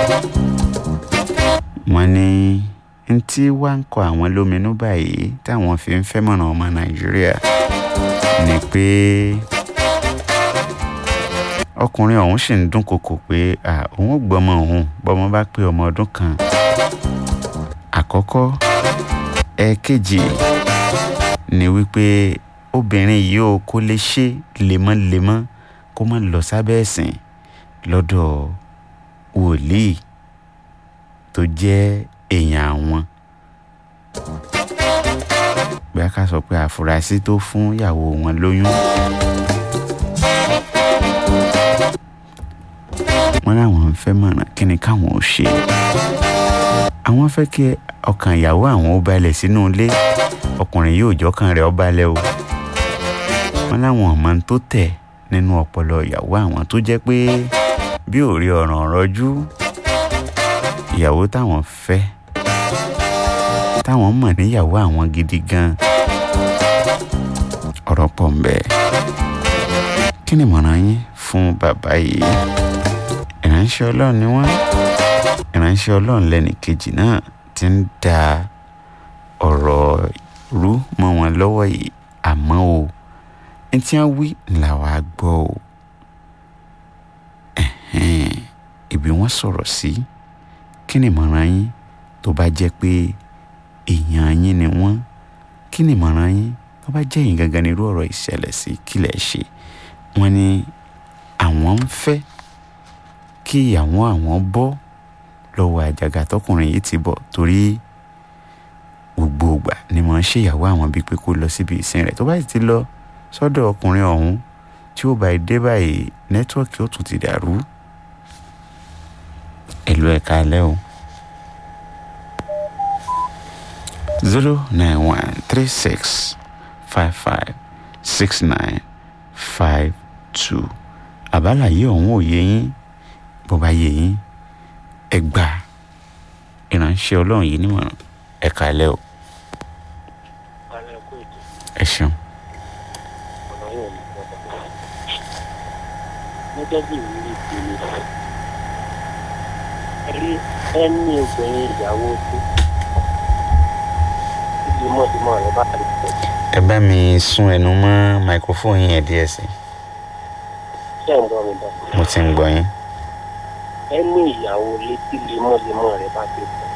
wọ́n ní ntí wá ń kọ àwọn lóminú báyìí táwọn fi ń fẹ́ mọ̀nà ọmọ nàìjíríà ni pé ọkùnrin ọ̀hún sì ń dúnkokò pé òun ò gbọ́mọ òun bọ́mọ bá pé ọmọ ọdún kan àkọ́kọ́ ẹ̀ẹ̀kejì ni wípé obìnrin yìí ó kó lè ṣe lemọ́lemọ́ kó má lọ sábẹ́ ẹ̀sìn lọ́dọ̀ wòlíì tó jẹ́ èèyàn àwọn bí a ká sọ pé àfúrásì tó fún ìyàwó wọn lóyún wọn láwọn ń fẹ́ mọ̀ràn kí ni káwọn ò ṣe àwọn fẹ́ kí ọkàn ìyàwó àwọn ó balẹ̀ sínú ilé ọkùnrin yóò jọkàn rẹ̀ ó balẹ̀ o wọn láwọn ọmọ tó tẹ̀ nínú ọpọlọ ìyàwó àwọn tó jẹ́ pé bí ò rí ọ̀ràn rọjú ìyàwó táwọn fẹ́ táwọn mọ̀ níyàwó àwọn gidi gan ọ̀rọ̀ pọ̀ ń bẹ kí ni ìmọ̀ràn yín fún bàbá yìí ìránṣẹ́ ọlọ́run ni wọ́n ìránṣẹ́ ọlọ́run lẹ́nì kejì náà ti ń da ọ̀rọ̀ rú mọ́ wọn lọ́wọ́ yìí àmọ́ o ní tí wọ́n wí làwa gbọ́ o ibi wọ́n sọ̀rọ̀ sí kí ni ìmọ̀ràn yín tó bá jẹ́ pé èèyàn yín ni wọ́n kí ni ìmọ̀ràn yín tó bá jẹ́ yín gangan ní irú ọ̀rọ̀ ìṣẹ̀lẹ̀ sí kí lẹ̀ ṣe wọ́n ní àwọn ń fẹ́ kí ìyàwó àwọn bọ́ lọ́wọ́ àjàgà tọkùnrin yìí ti bọ̀ torí gbogbo ìgbà ni mo ń ṣèyàwó àwọn bíi pé kó lọ síbi ìsìn rẹ̀ tó bá sì ti lọ sọ́dọ̀ ọkùnrin ọ̀hún tí ó bá dé báyìí nẹ́tíwọ́ọ̀kì ó tún ti dàrú ẹ̀lú ẹ̀ka alẹ́ o. zero nine one three six five five six nine five two àbálàyé ọ̀hún ò yé yín bó bá yé yín ẹ gbà ìránṣẹ́ ọlọ́run yìí nímọ̀ràn ẹ kálẹ́ o ẹ ṣeun. gẹ́gẹ́ bí ìrírí tèmi rí ẹni obìnrin ìyàwó tó lemọ́lemọ́ rẹ̀ bá rí pẹ̀. ẹ bá mi sún ẹnu mọ́ máikrófóònù yẹn díẹ̀ sí ṣé ń gbọ́ mi bá. mo ti ń gbọ́ yín. ẹni ìyàwó létí lemọ́lemọ́ rẹ̀ bá ti pẹ̀.